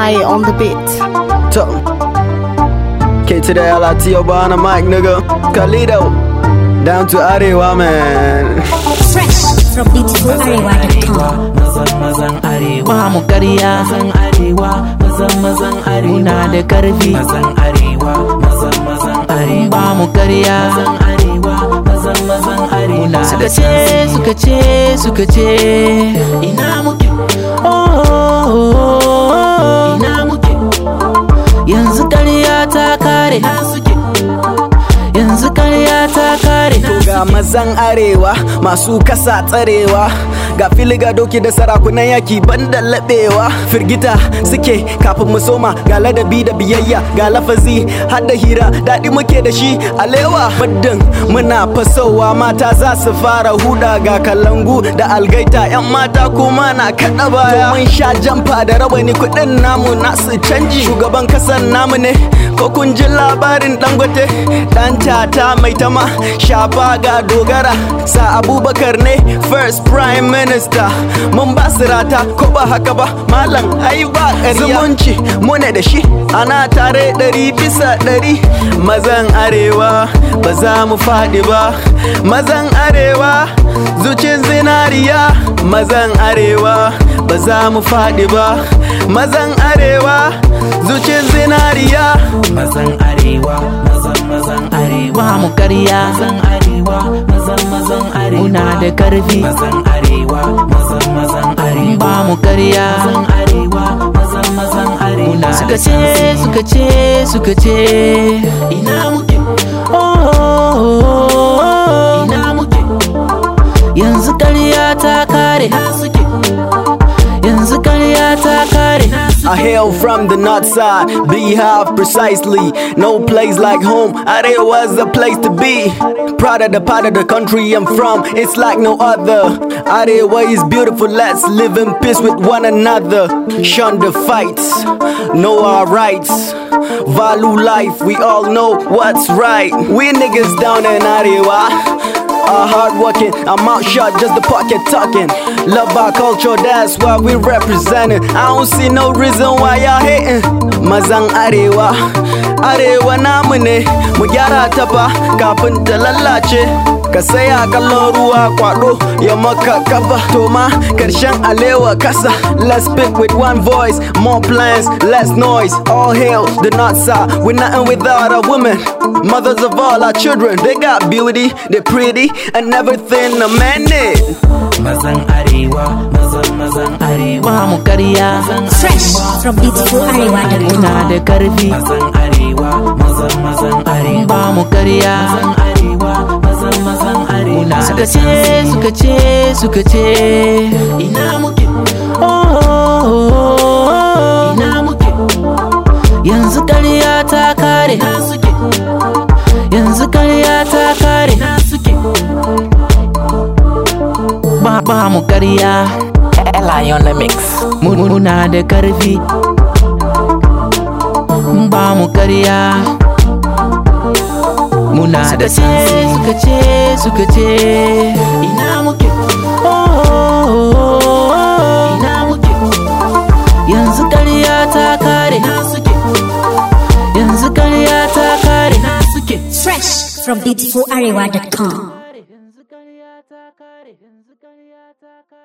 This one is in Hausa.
Ally on the beat. To. K to the L I T O on the mic, nigga. Kalido. Down to Arewa, man. Fresh from beautifularewa.com. mazan mazan arewa ba mu karya mazan arewa mazan mazan arewa muna da karfi mazan arewa mazan mazan arewa ba mu karya mazan arewa mazan mazan arewa muna suka ce suka ce suka ce ina muke oh, oh, oh, oh. ina muke yanzu karya ta kare na suke yanzu karya ta kare Ga mazan arewa masu kasa tsarewa ga fili ga doki da sarakunan yaki banda laɓewa firgita suke kafin mu soma ga ladabi da biyayya ga lafazi har da hira daɗi muke da shi alewa muddin muna fasowa mata za su fara huda ga kalangu da algaita yan mata kuma na kaɗa baya mun sha jamfa da rawani kuɗin namu nasu canji shugaban kasan namu ne ko kun ji labarin dangote dan tata mai tama shafa ga dogara sa abubakar ne first prime minister mun ba su rata ko ba haka ba malam ai ba ƙarya zumunci mune da shi ana tare ɗari bisa ɗari mazan arewa ba za mu faɗi ba mazan arewa zucin zinariya mazan arewa ba za mu faɗi ba mazan arewa zucin zinariya mazan arewa mazan mazan arewa ba mu karya mazan arewa mazan mazan arewa muna da karfi mazan arewa mazan mazan arewa ba mu karya mazan arewa mazan mazan arewa muna suka ce suka ce suka ce ina muke oh, oh, oh, oh. ina muke yanzu karya ta kare na suke yanzu karya ta kare na I hail from the north side, beehive precisely. No place like home, Arewa was a place to be. Proud of the part of the country I'm from, it's like no other. Arewa is beautiful, let's live in peace with one another. Shun the fights, know our rights. Value life, we all know what's right. We niggas down in Arewa are hardworking. I'm out shot, just the pocket talking. Love our culture, that's why we representing. I don't see no reason why y'all hating. Mazan Arewa, Arewa namu ne, mu gyara ta fa kafin ta lallace. Ka saya kallon ruwa kwado ya maka kafa to ma karshen alewa kasa. Let's speak with one voice, more plans, less noise. All hail the north side, we're nothing without our women. Mothers of all our children, they got beauty, they're pretty, and everything a man need. mazan arewa mazan mazan arewa ba mu karya Fresh from beautifularewa.com. muna da karfi mazan arewa mazan mazan arewa ba mu karya mazan arewa mazan mazan arewa suka ce suka ce suka ce ina muke oh, oh, oh, oh. ina muke yanzu karya ta kare na suke yanzu karya ta kare na suke ba ba mu karya Ally on the mix. Mu- muna da karfi ba mu karya muna da ce suka ce suka ce ina muke oh, oh, oh, oh. ina muke yanzu karya ta kare na suke yanzu karya ta kare na suke Fresh from beautifularewa.com. yanzu karya ta kare yanzu karya ta kare